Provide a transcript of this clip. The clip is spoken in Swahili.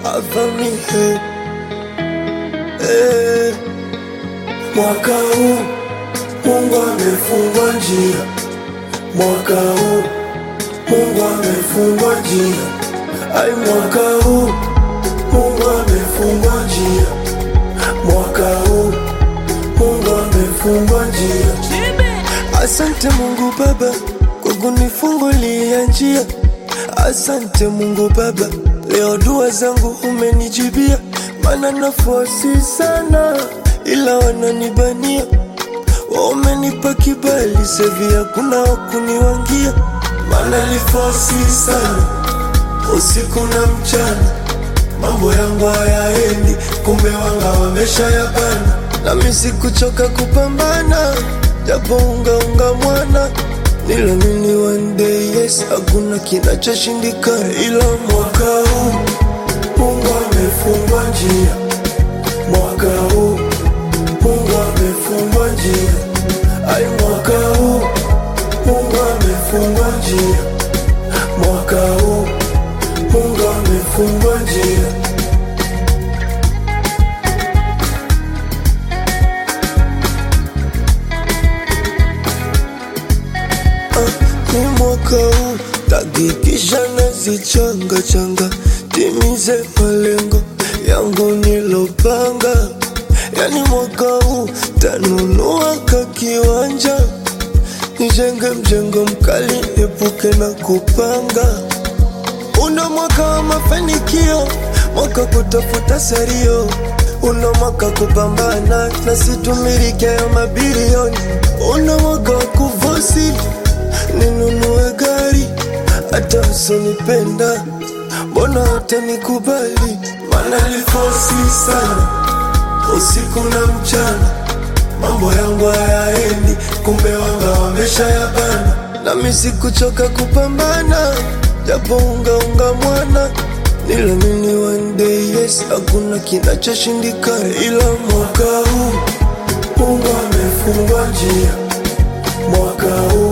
avamihe eh. Mwaka huu Mungu amefungua njia, mwaka huu Mungu amefungua njia, ai, mwaka huu Mungu amefungua njia, mwaka huu Mungu amefungua njia. Asante Mungu Baba kwa kunifungulia njia. Asante Mungu Baba, leo dua zangu umenijibia, maana nafasi sana, ila wananibania. Wamenipa kibali sevi, hakuna wakuniwangia, maana nifasi sana usiku na mchana, mambo yangu hayaendi, kumbe wanga wamesha yabana, nami sikuchoka kupambana, japo ungaunga mwana Nilamini one day yes, hakuna kinachoshindikana, ila mwaka huu Mungu amefungua njia, mwaka huu Mungu amefungua njia, ai, mwaka huu Mungu amefungua njia, mwaka huu Mungu amefungua njia. ni mwaka huu takikisha nazichanga changa timize malengo yangu nilopanga, yani mwaka huu tanunua ka kiwanja nijenge mjengo mkali epuke na kupanga. Una mwaka wa mafanikio, mwaka kutafuta serio, una mwaka kupambana na situmirike ya mabilioni, una mwaka wa kufosi ninunue gari hata usinipenda, mbona hutanikubali? Maana nifosi sana usiku na mchana, mambo yangu hayaendi, kumbe wanga wamesha yabana, nami sikuchoka kupambana, japo ungaunga mwana Nilamini one day yes, hakuna kinachoshindikana, ila mwaka huu Mungu amefungua njia, mwaka huu